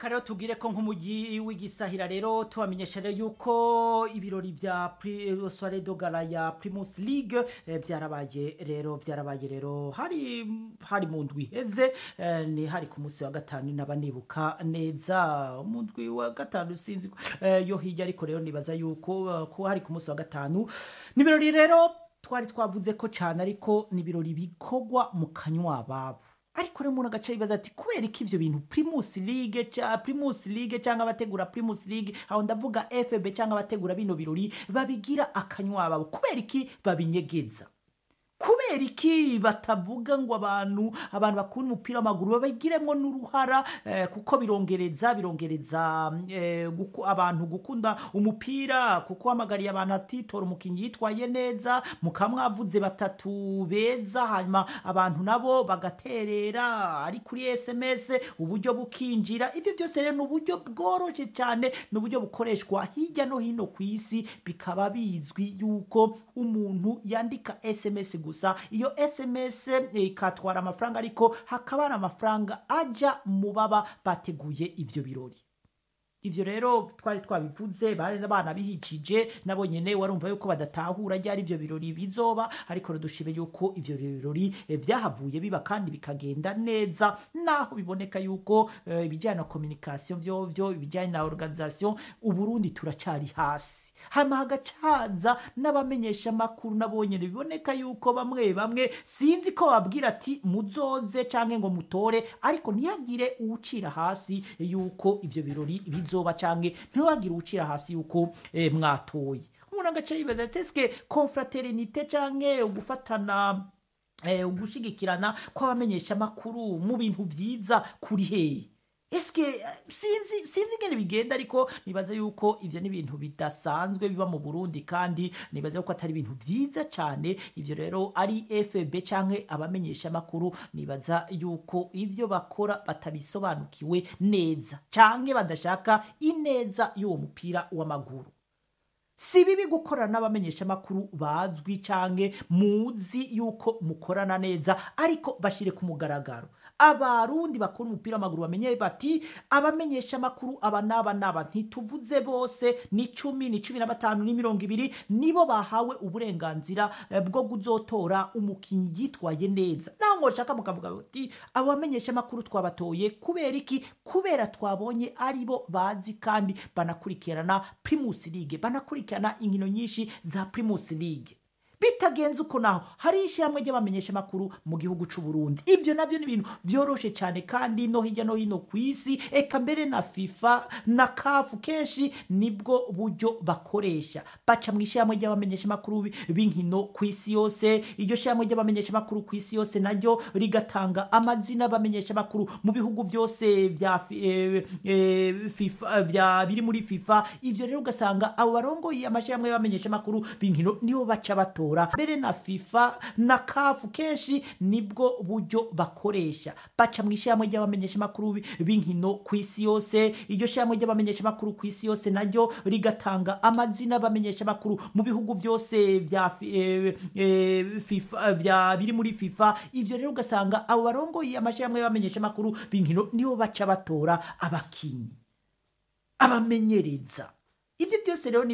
reka rero tubwire ko nk'umujyi w'igisahira rero tubamenyesha rero yuko ibirori vya Pri- soirée de gala ya primus league eh, vyarabaye rero vyarabaye rero hari hari mu ndwi iheze eh, ni hari ku munsi wa gatanu naba nibuka neza mu ndwi wa gatanu sinzi eh, yo hirya ariko rero nibaza yuko eh, ko hari ku munsi wa gatanu ni ibirori rero twari twavuze ko cyane ariko ni ibirori bikorwa mu kanywa babo ariko rero umuntu agaca yibaza ati kubera iki ivyo bintu primus league ca primus league cyangwa abategura primus league aho ndavuga fb cyangwa abategura bino birori babigira akanywa babo kubera iki babinyegeza kubera iki batavuga ngo abantu abantu bakunda umupira w'amaguru babigiremo n'uruhara eh, kuko birongereza birongereza eh, guku, abantu gukunda umupira kuko hamagariye abantu ati tora umukinnyi yitwaye neza mukamwavuze batatu beza hanyuma abantu nabo bagaterera ari kuri sms uburyo bukinjira ibyo byose rero ni uburyo bworoshye cyane ni uburyo bukoreshwa hirya no hino ku isi bikaba bizwi yuko umuntu yandika sms gusa iyo sms ikatwara amafaranga ariko hakaba hari amafaranga ajya mu baba bateguye ibyo birori ivyo rero twari twabivuze bari abana bihikije nabo nyene warumva yuko badatahura ryari ivyo birori bizoba ariko dushime yuko ivyo birori eh, vyahavuye biba kandi bikagenda neza naho biboneka yuko eh, ibijyanye na communication vyo vyo ibijyanye na organisation uburundi turacari hasi hama hagacaza n'abamenyesha makuru nabo nyene biboneka yuko bamwe bamwe sinzi ko babwira ati muzoze canke ngo mutore ariko ntiyagire uwucira hasi yuko ivyo birori bizoba canke ntihagire uwucira hasi yuko eh, mwatoye umuntu agaca yibaza ati eske confraternité canke ugufatana eh, ugushigikirana kw'abamenyesha makuru mu bintu vyiza kuri hehe eske eh, sinzi sinzi ingene bigenda ariko nibaza yuko ivyo ni ibintu bidasanzwe biba mu Burundi kandi nibaza yuko atari ibintu vyiza cane ivyo rero ari FB canke abamenyesha makuru nibaza yuko ivyo bakora batabisobanukiwe neza canke badashaka ineza y'uwo mupira w'amaguru si bibi gukorana n'abamenyesha makuru bazwi canke muzi yuko mukorana neza ariko bashire ku mugaragaro abarundi bakora umupira w'amaguru bamenye bati abamenyesha makuru aba n'aba n'aba ntituvuze bose ni cumi ni cumi na batanu ni mirongo ibiri nibo bahawe uburenganzira eh, bwo kuzotora umukinnyi yitwaye neza naho mwoshaka mukavuga bati abamenyesha makuru twabatoye kubera iki kubera twabonye aribo bazi kandi banakurikirana primus league banakurikirana inkino nyinshi za primus league bitagenze uko naho hari ishyirahamwe ry'abamenyesha makuru mu gihugu c'u Burundi ivyo navyo ni ibintu vyoroshe cyane kandi no hirya no hino ku isi eka mbere na FIFA na CAF kenshi nibwo buryo bakoresha baca mu ishyirahamwe ry'abamenyesha makuru bi- b'inkino ku isi yose iryo shyirahamwe ry'abamenyesha makuru ku isi yose naryo rigatanga amazina y'abamenyesha makuru mu bihugu byose vya fi- eh, eh, FIFA vya biri muri FIFA ivyo rero ugasanga abo barongoye amashyirahamwe y'abamenyesha makuru b'inkino nibo baca batora mbere na FIFA na CAF kenshi nibwo buryo bakoresha baca mu ishyirahamwe ry'abamenyesha makuru bi- b'inkino ku isi yose iryo shyirahamwe ry'abamenyesha makuru ku isi yose naryo rigatanga amazina y'abamenyesha makuru mu bihugu byose vya fi- eh, eh, FIFA vya biri muri FIFA ivyo rero ugasanga abo barongoye amashyirahamwe y'abamenyesha makuru b'inkino nibo baca batora abakinyi abamenyereza ivyo byose rero ni